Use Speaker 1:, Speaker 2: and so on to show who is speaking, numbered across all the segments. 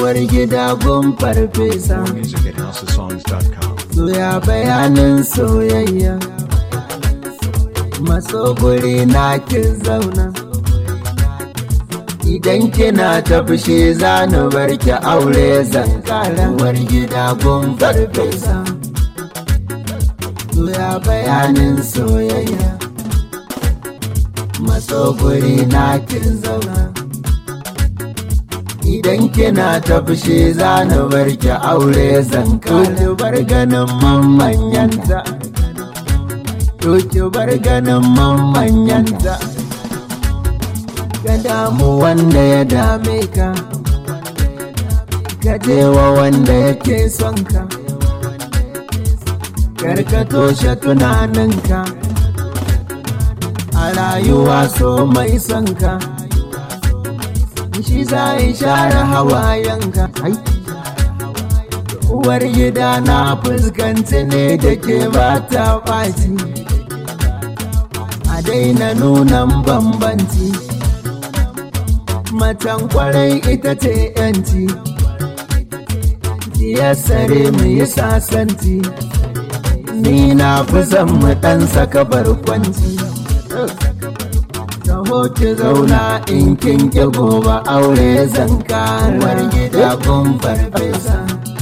Speaker 1: uwar gida gun farfesa
Speaker 2: More music at houseofsongs.com.
Speaker 1: soya bayanin soyayya maso guri na kin zauna idan kina ta fushi za ni bar ki aure zan kara uwar gida gun farfesa soya bayanin soyayya maso guri na kin zauna idan kina ta fushi za ni bar ki aure zan kara bar ganin mamanyanta to ki bar ganin mamanyanta ka damu wanda ya dame ka ka je wa wanda yake son ka kar ka toshe tunaninka a rayuwa so mai son ka shi za yi share hawayenka uwar gida na fuskanci ne da ke ba ta ɓaci a daina nunan bambanci macen kwarai ita ce yanci sare mu yi sasanci ni na fi son mu ɗan saka barkwanci taho ki zauna in kin ki gobe aure zan karar gida kun farfesa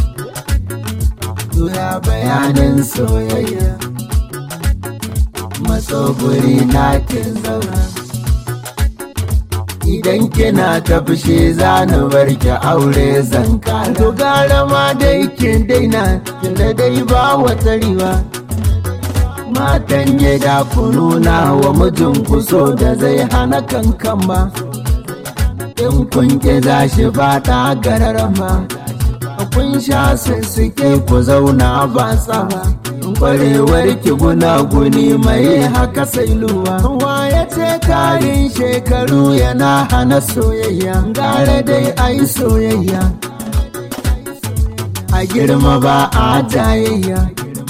Speaker 1: Tura bayanin soyayya matso guri na kin zauna idan kina ta fushi za ni bar ki aure zan kara to gara ma dai kin daina tunda dai ba wata riba matan gida ku nuna wa mijinku so da zai hana kankan ba in kun ki za shi ba ta gararama kun sha sussuke ku zauna ba tsaba kwarewar ki guni mai haka sai luwa ya ce karin shekaru yana hana soyayya gara dai ai soyayya a girma ba a jayayya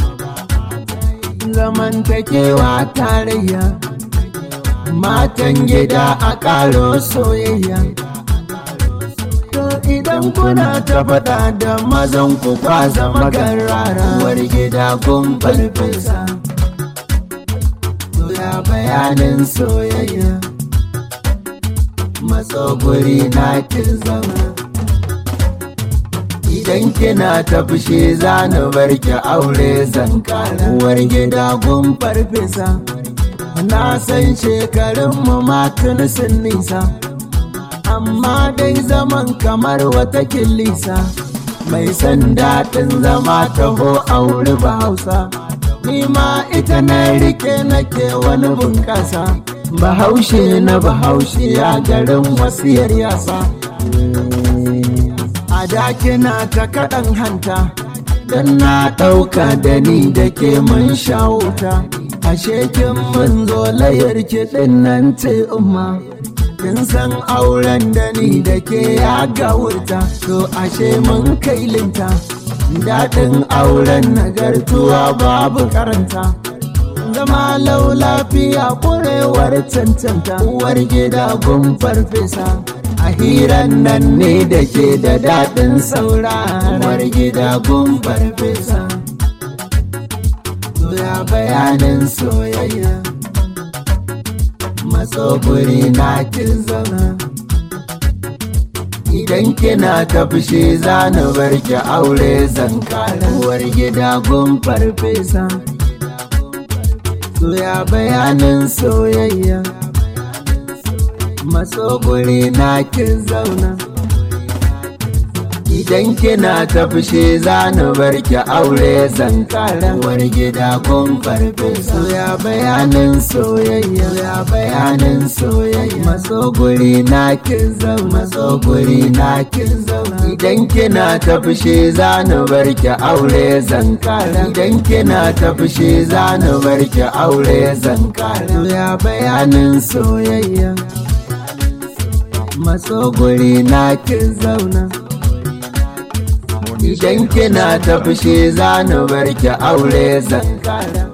Speaker 1: zamantakewa tarayya matan gida a ƙaro soyayya to idan kuna ta faɗa da mazan ku kwasa magarara war gida kun farfesa ya bayanin soyayya matso guri na kin zama idan kina ta fushi za ni bar ki aure zan kara uwar gida gun farfesa na san shekarun mu matun sun nisa amma dai zaman kamar wata kilisa mai san daɗin zama taho aure ba hausa ni ma ita na rike nake wani bunƙasa bahaushe na bahaushe ya garin wasiyar yasa a dakina ta kaɗan hanta don na ɗauka da ni da ke mun shawuta ashe kin mun zo layar kiɗin nan ce umma kin san auren da ni da ke ya gawurta to ashe mun kai linta daɗin auren nagartuwa babu karanta zama lau lafiya ƙurewar cancanta uwar gida gun farfesa a hiran nan ne da ke da daɗin sauraron gida gun farfesa ya bayanin soyayya matso guri na kin zauna idan kina ta fushi za ni bar ki aure zan kara uwar gida gun farfesa soya bayanin soyayya matso guri na kin zauna idan kina ta fushi za ni bar ki aure zan kara uwar gida kun farfesa ya bayanin soyayya ya bayanin soyayya matso guri na kin zauna matso guri na kin zauna idan kina ta fushi za ni bar ki aure zan kara idan kina ta fushi za ni bar ki aure zan kara ya bayanin soyayya matso guri na kin zauna idan kina ta fushi za ni bar ki aure zan kara